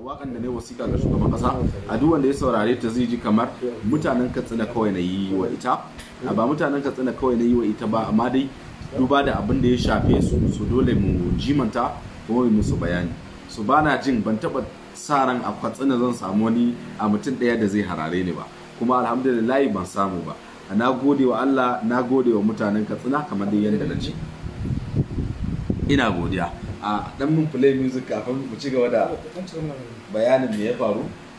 wakan da ne wasiƙa ga shugaban ƙasa a duk wanda ya saurare ta zai ji kamar mutanen katsina kawai na yi wa ita a ba mutanen katsina kawai na yi wa ita ba amma dai duba da abin da ya shafe su su dole mu jimanta kuma mu musu bayani su ba na jin ban taɓa sa ran a katsina zan samu wani a mutum ɗaya da zai harare ni ba kuma alhamdulillah ban samu ba na gode wa Allah na gode wa mutanen katsina kamar dai yadda na ce ina godiya a dan mun play music kafin mu ci gaba da bayanin me ya faru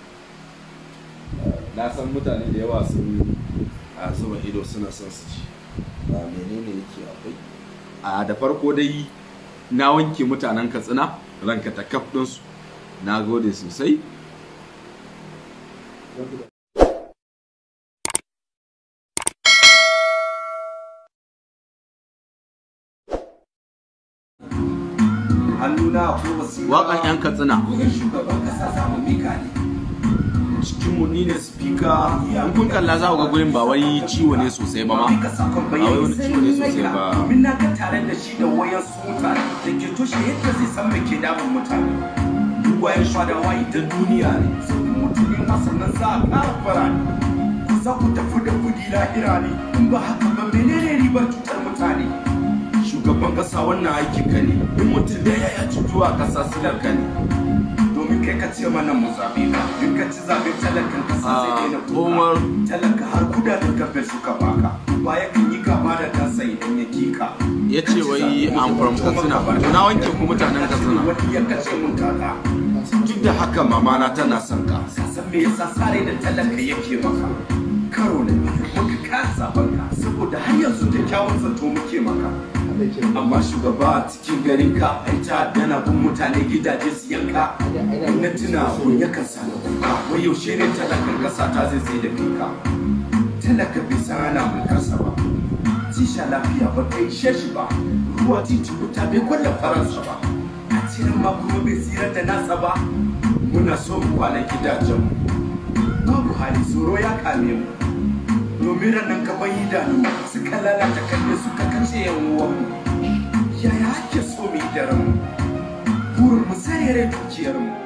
na san mutane da yawa sun a zuba ido suna son su ci ba menene yake akwai a da farko dai na wanke mutanen katsina ranka ta kaf ɗinsu na gode sosai hannuna ko wasiƙa waƙan 'yan katsina bugun shugaban kasa samu mika ne cikinmu ni ne speaker in kun kalla za ku ga gurin ba wai ciwo ne sosai ba ma mika sakon ba wai wani bayani ciwo ne sosai ba domin na ga tare da shi da wayan su mutane da ke toshe yadda zai san me ke damun mutane dugwayen fadawa idan duniya ne sun mutum ne masannan za a ƙara fara ne ku za ku tafi da kudi lahira ne in ba haka ba menene ribar cutar mutane shugaban kasa wannan aikin ka ne in mutum da ya ci zuwa kasa silar ka ne domin kai ka ce mana mu zabe ka in ka ci zabe talakan kasa zai daina Umar. kuka talaka har kudaden kafin suka baka baya kan yi gaba da kansa idan ya kika ya ce wai I'm from Katsina to na wanke ku mutanen Katsina wani ya kace mun kaka duk da haka mama na tana son ka san me yasa sare da talaka yake maka karo na biyu muka kasa banka saboda har yanzu da kyawun zato muke maka amma shugaba a cikin garin ka ai ta dana bin mutane gidaje su yanka na tuna abun yakan sa na kuka wai yaushe ne talakan kasa ta zai sai da fika talaka bai san ana mulkarsa ba tisha lafiya ba ta ishe shi ba ruwa titi wuta bai kwalla faransa ba a cikin ma kuma bai tsira da nasa ba muna so mu kwana gidajenmu babu hali tsoro ya kame mu domin ranar gaban idanu suka lalata kalle suka kace yan uwanmu yaya ake so mu yi da ranmu burin mu sarere dukiyarmu